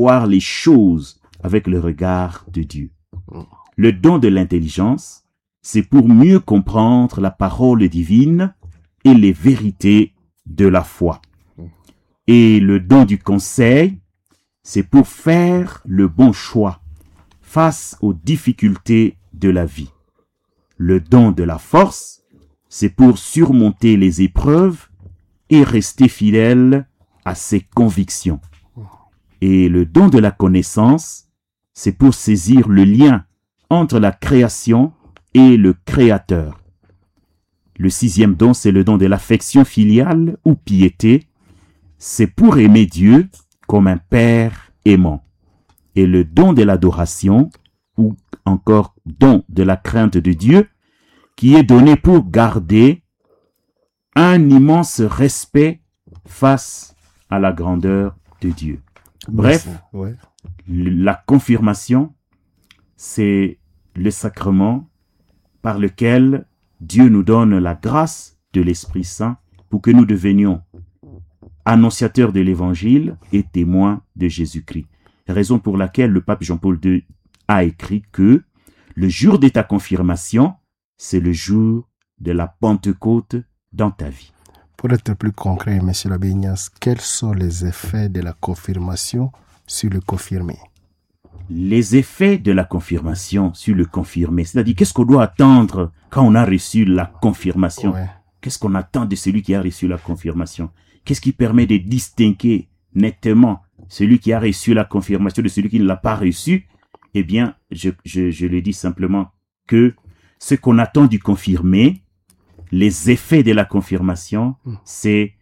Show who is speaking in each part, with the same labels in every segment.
Speaker 1: voir les choses avec le regard de Dieu. Le don de l'intelligence, c'est pour mieux comprendre la parole divine et les vérités de la foi. Et le don du conseil, c'est pour faire le bon choix face aux difficultés de la vie. Le don de la force, c'est pour surmonter les épreuves et rester fidèle à ses convictions. Et le don de la connaissance, c'est pour saisir le lien entre la création et le Créateur. Le sixième don, c'est le don de l'affection filiale ou piété. C'est pour aimer Dieu comme un Père aimant. Et le don de l'adoration, ou encore don de la crainte de Dieu, qui est donné pour garder un immense respect face à la grandeur de Dieu. Bref,
Speaker 2: Ouais.
Speaker 1: la confirmation, c'est le sacrement par lequel Dieu nous donne la grâce de l'Esprit Saint pour que nous devenions annonciateurs de l'Évangile et témoins de Jésus-Christ. Raison pour laquelle le pape Jean-Paul II a écrit que le jour de ta confirmation, c'est le jour de la Pentecôte dans ta vie.
Speaker 2: Pour être plus concret, Monsieur l'abbé Ignace, quels sont les effets de la confirmation sur le confirmé
Speaker 1: les effets de la confirmation sur le confirmé. C'est-à-dire, qu'est-ce qu'on doit attendre quand on a reçu la confirmation
Speaker 2: Ouais.
Speaker 1: Qu'est-ce qu'on attend de celui qui a reçu la confirmation Qu'est-ce qui permet de distinguer nettement celui qui a reçu la confirmation de celui qui ne l'a pas reçu Eh bien, je, je, je le dis simplement que ce qu'on attend du confirmé, les effets de la confirmation, c'est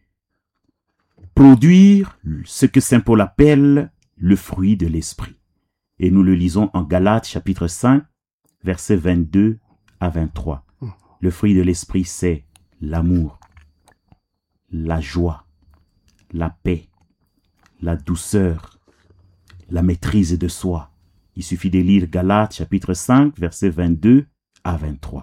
Speaker 1: produire ce que Saint Paul appelle le fruit de l'esprit. Et nous le lisons en Galates chapitre 5, versets 22 à 23. Le fruit de l'esprit, c'est l'amour, la joie, la paix, la douceur, la maîtrise de soi. Il suffit de lire Galates chapitre 5, versets 22 à 23.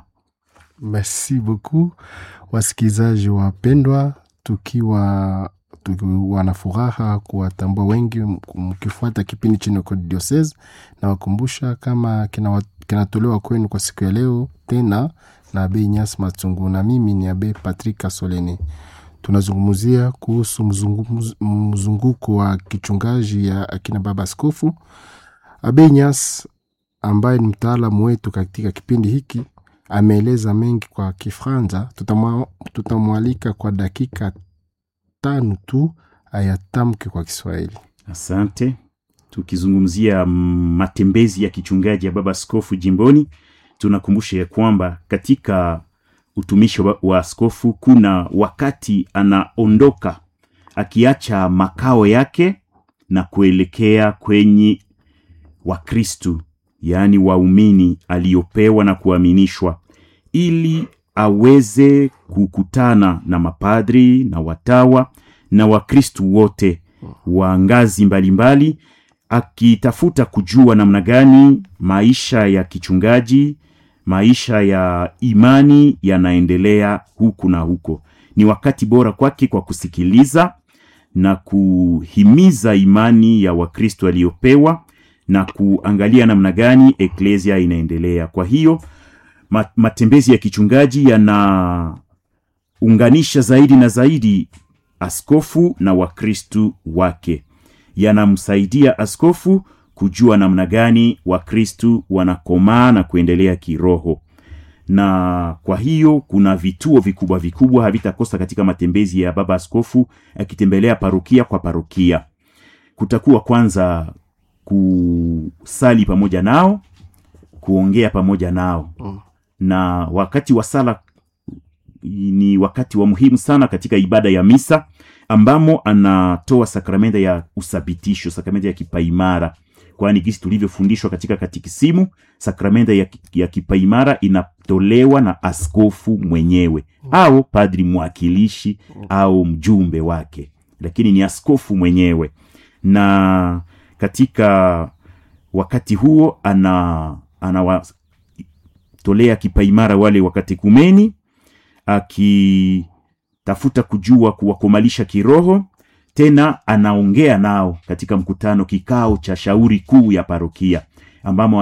Speaker 2: Merci beaucoup wasikilizaji wapendwa, tukiwa tukiwa na furaha kuwatambua wengi m- mkifuata kipindi chini kwa diocese na wakumbusha kama kina- kinatolewa kwenu kwa siku ya leo tena na Abe Inyas Matungu na mimi ni Abe Patrick Kasoleni. Tunazungumzia kuhusu mzungu- mzunguko wa kichungaji ya akina baba askofu Abe Inyas ambaye ni mtaalamu wetu katika kipindi hiki ameeleza mengi kwa Kifranza. Tutamwa- Tutamwalika kwa dakika tano tu ayatamke kwa Kiswahili.
Speaker 1: Asante. Tukizungumzia matembezi ya kichungaji ya baba askofu jimboni, tunakumbusha ya kwamba katika utumishi wa, wa askofu kuna wakati anaondoka akiacha makao yake na kuelekea kwenye Wakristu, yaani waumini aliyopewa na kuaminishwa, ili aweze kukutana na mapadri na watawa na Wakristu wote wa ngazi mbalimbali, akitafuta kujua namna gani maisha ya kichungaji, maisha ya imani yanaendelea huku na huko. Ni wakati bora kwake kwa kusikiliza na kuhimiza imani ya Wakristo aliyopewa na kuangalia namna gani eklesia inaendelea. Kwa hiyo ma- matembezi ya kichungaji yanaunganisha zaidi na zaidi askofu na wakristu wake, yanamsaidia askofu kujua namna gani wakristu wanakomaa na kuendelea kiroho na kwa hiyo kuna vituo vikubwa vikubwa havitakosa katika matembezi ya baba askofu akitembelea parokia kwa parokia kutakuwa kwanza kusali pamoja nao kuongea pamoja nao
Speaker 2: Mm.
Speaker 1: na wakati wa sala ni wakati wa muhimu sana katika ibada ya misa ambamo anatoa sakramenta ya usabitisho sakramenta ya kipaimara kwani gisi tulivyofundishwa katika katikisimu sakramenta ya, ya kipaimara inatolewa na askofu mwenyewe au padri mwakilishi au mjumbe wake lakini ni askofu mwenyewe na katika wakati huo ana anawatolea kipaimara wale wakatekumeni akitafuta kujua kuwakomalisha kiroho tena anaongea nao katika mkutano kikao cha shauri kuu ya parokia ambamo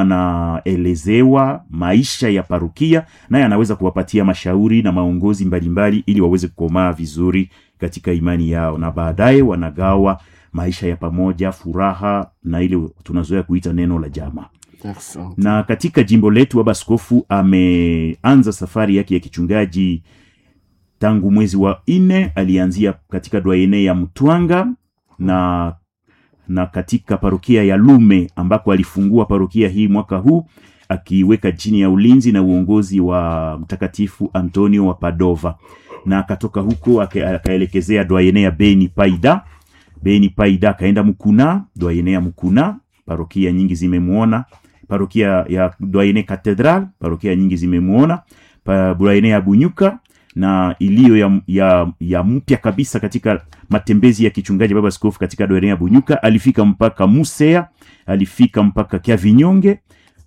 Speaker 1: anaelezewa maisha ya parokia naye anaweza kuwapatia mashauri na maongozi mbalimbali ili waweze kukomaa vizuri katika imani yao na baadaye wanagawa maisha ya pamoja furaha na ile tunazoea kuita neno la jamaa
Speaker 2: Asante.
Speaker 1: na katika jimbo letu baba askofu ameanza safari yake ya kichungaji tangu mwezi wa nne alianzia katika dwaene ya mtwanga na na katika parokia ya lume ambako alifungua parokia hii mwaka huu akiweka chini ya ulinzi na uongozi wa mtakatifu antonio wa padova na akatoka huko aka- akaelekezea dwaene ya beni paida beni paida akaenda mkuna dwaene ya mkuna parokia nyingi zimemwona parokia ya dwaene catedral parokia nyingi zimemwona pa- dwaene ya bunyuka na iliyo ya, ya, ya mpya kabisa katika matembezi ya kichungaji baba askofu katika dwaene ya bunyuka alifika mpaka musea alifika mpaka kia vinyonge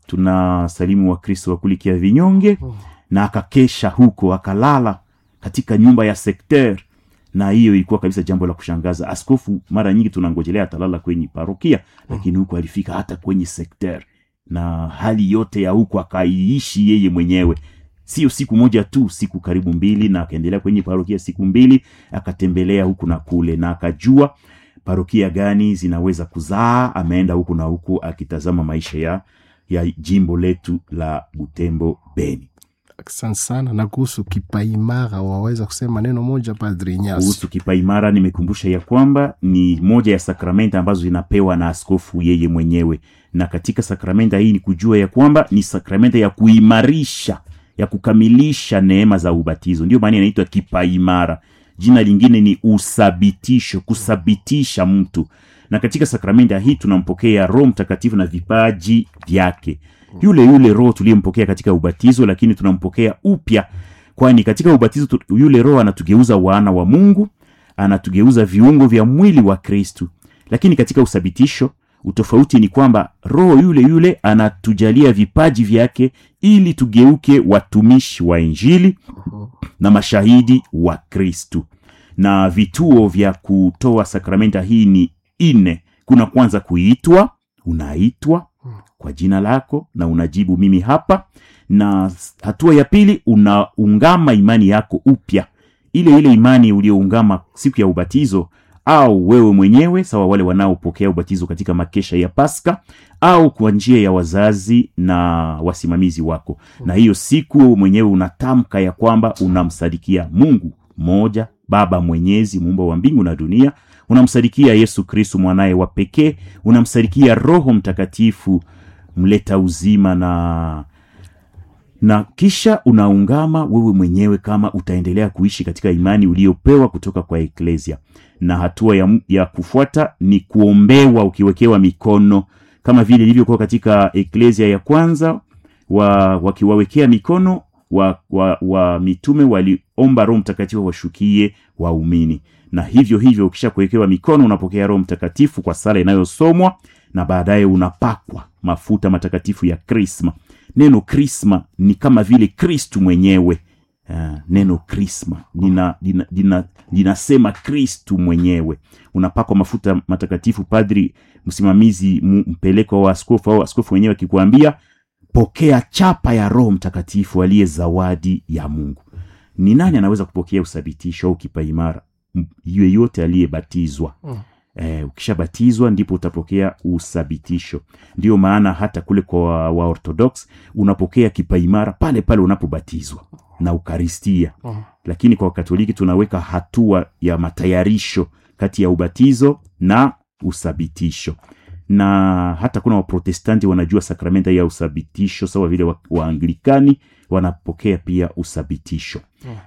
Speaker 1: tuna salimu wa kristo wakuli kia vinyonge na akakesha huko akalala katika nyumba ya sekter na hiyo ilikuwa kabisa jambo la kushangaza askofu mara nyingi tunangojelea atalala kwenye parokia lakini huko alifika hata kwenye sekter na hali yote ya huko akaiishi yeye mwenyewe sio siku moja tu siku karibu mbili na akaendelea kwenye parokia siku mbili akatembelea huku na kule na akajua parokia gani zinaweza kuzaa ameenda huku na huku akitazama maisha ya ya jimbo letu la butembo beni
Speaker 2: asante sana na kuhusu kipaimara waweza kusema neno moja padri nyasi
Speaker 1: kuhusu kipaimara nimekumbusha ya kwamba ni moja ya sakramenta ambazo zinapewa na askofu yeye mwenyewe na katika sakramenta hii ni kujua ya kwamba ni sakramenta ya kuimarisha ya kukamilisha neema za ubatizo ndio maana inaitwa kipaimara jina lingine ni usabitisho kusabitisha mtu na katika sakramenta hii tunampokea roho mtakatifu na vipaji vyake yule yule roho tuliyempokea katika ubatizo lakini tunampokea upya kwani katika ubatizo tu, yule roho anatugeuza wana wa mungu anatugeuza viungo vya mwili wa kristu lakini katika usabitisho utofauti ni kwamba roho yule yule anatujalia vipaji vyake ili tugeuke watumishi wa injili na mashahidi wa kristu na vituo vya kutoa sakramenta hii ni nne kuna kwanza kuitwa unaitwa kwa jina lako na unajibu mimi hapa na hatua ya pili unaungama imani yako upya ile ile imani ulioungama siku ya ubatizo au wewe mwenyewe sawa wale wanaopokea ubatizo katika makesha ya paska au kwa njia ya wazazi na wasimamizi wako na hiyo siku wewe mwenyewe unatamka ya kwamba unamsadikia mungu moja baba mwenyezi muumba wa mbingu na dunia unamsadikia yesu kristu mwanaye wa pekee unamsadikia roho mtakatifu mleta uzima na na kisha unaungama wewe mwenyewe kama utaendelea kuishi katika imani uliyopewa kutoka kwa eklesia na hatua ya, ya kufuata ni kuombewa ukiwekewa mikono kama vile ilivyokuwa katika eklesia ya kwanza wa, wakiwawekea mikono wa, wa, wa mitume waliomba roho mtakatifu washukie waumini na hivyo hivyo ukisha kuwekewa mikono unapokea roho mtakatifu kwa sala inayosomwa na baadaye unapakwa mafuta matakatifu ya krisma neno krisma ni kama vile kristu mwenyewe uh, neno krisma lina, lina, lina, linasema kristu mwenyewe unapakwa mafuta matakatifu padri msimamizi m- mpeleko wa askofu au askofu mwenyewe akikuambia pokea chapa ya roho mtakatifu aliye zawadi ya mungu ni nani anaweza kupokea uthabitisho au kipaimara M- yeyote aliyebatizwa
Speaker 2: Mm.
Speaker 1: eh, ukishabatizwa ndipo utapokea uthabitisho ndiyo maana hata kule kwa waorthodox unapokea kipaimara pale pale unapobatizwa na ukaristia
Speaker 2: Mm.
Speaker 1: lakini kwa wakatoliki tunaweka hatua ya matayarisho kati ya ubatizo na uthabitisho na hata kuna waprotestanti wanajua sakramenta ya uthabitisho sawa vile wa- waanglikani wanapokea pia uthabitisho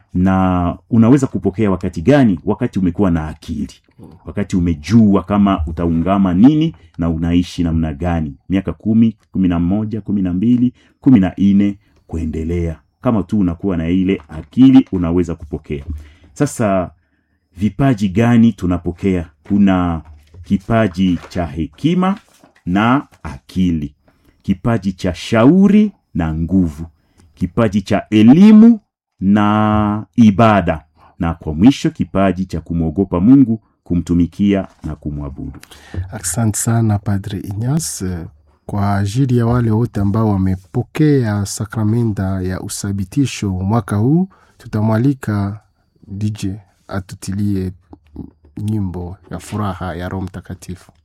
Speaker 1: na unaweza kupokea wakati gani wakati umekuwa na akili wakati umejua kama utaungama nini na unaishi namna gani miaka kumi kumi na moja kumi na mbili kumi na nne kuendelea kama tu unakuwa na ile akili unaweza kupokea sasa vipaji gani tunapokea kuna kipaji cha hekima na akili kipaji cha shauri na nguvu kipaji cha elimu na ibada na kwa mwisho kipaji cha kumwogopa mungu kumtumikia na kumwabudu.
Speaker 2: Asante sana Padre Inyas kwa ajili ya wale wote ambao wamepokea sakramenta ya usabitisho mwaka huu. Tutamwalika DJ atutilie nyimbo ya furaha ya Roho Mtakatifu.